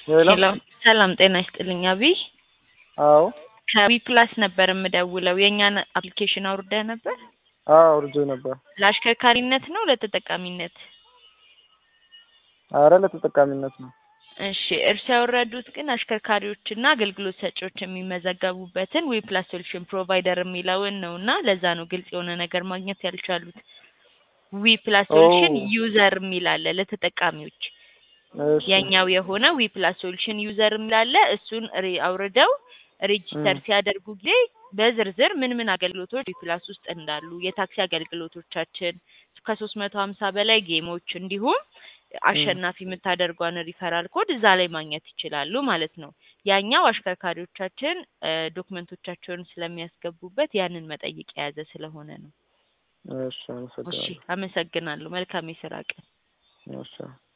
ሄሎ ሄሎ ሰላም ጤና ይስጥልኝ አብይ አዎ ከዊ ፕላስ ነበር የምደውለው የእኛን አፕሊኬሽን አውርደህ ነበር አዎ አውርጄ ነበር። ለአሽከርካሪነት ነው ለተጠቃሚነት አረ ለተጠቃሚነት ነው። እሺ እርስ ያወረዱት ግን አሽከርካሪዎችና አገልግሎት ሰጪዎች የሚመዘገቡበትን ዊ ፕላስ ሶሉሽን ፕሮቫይደር የሚለውን ነው እና ለዛ ነው ግልጽ የሆነ ነገር ማግኘት ያልቻሉት ዊ ፕላስ ሶሉሽን ኦ። ዩዘር የሚል አለ ለተጠቃሚዎች እሺ የኛው የሆነ ዊ ፕላስ ሶሉሽን ዩዘር የሚላለ እሱን ሪ- አውርደው ሬጂስተር ም። ሲያደርጉ ጊዜ በዝርዝር ምን ምን አገልግሎቶች ዊ ፕላስ ውስጥ እንዳሉ የታክሲ አገልግሎቶቻችን ከሶስት መቶ ሀምሳ በላይ ጌሞች እንዲሁም አሸናፊ የምታደርጓን ሪፈራል ኮድ እዛ ላይ ማግኘት ይችላሉ ማለት ነው። ያኛው አሽከርካሪዎቻችን እ፣ ዶክመንቶቻቸውን ስለሚያስገቡበት ያንን መጠይቅ የያዘ ስለሆነ ነው። እሺ እሺ አመሰግናለሁ። አመሰግናለሁ። መልካም የስራ ቀን። እሺ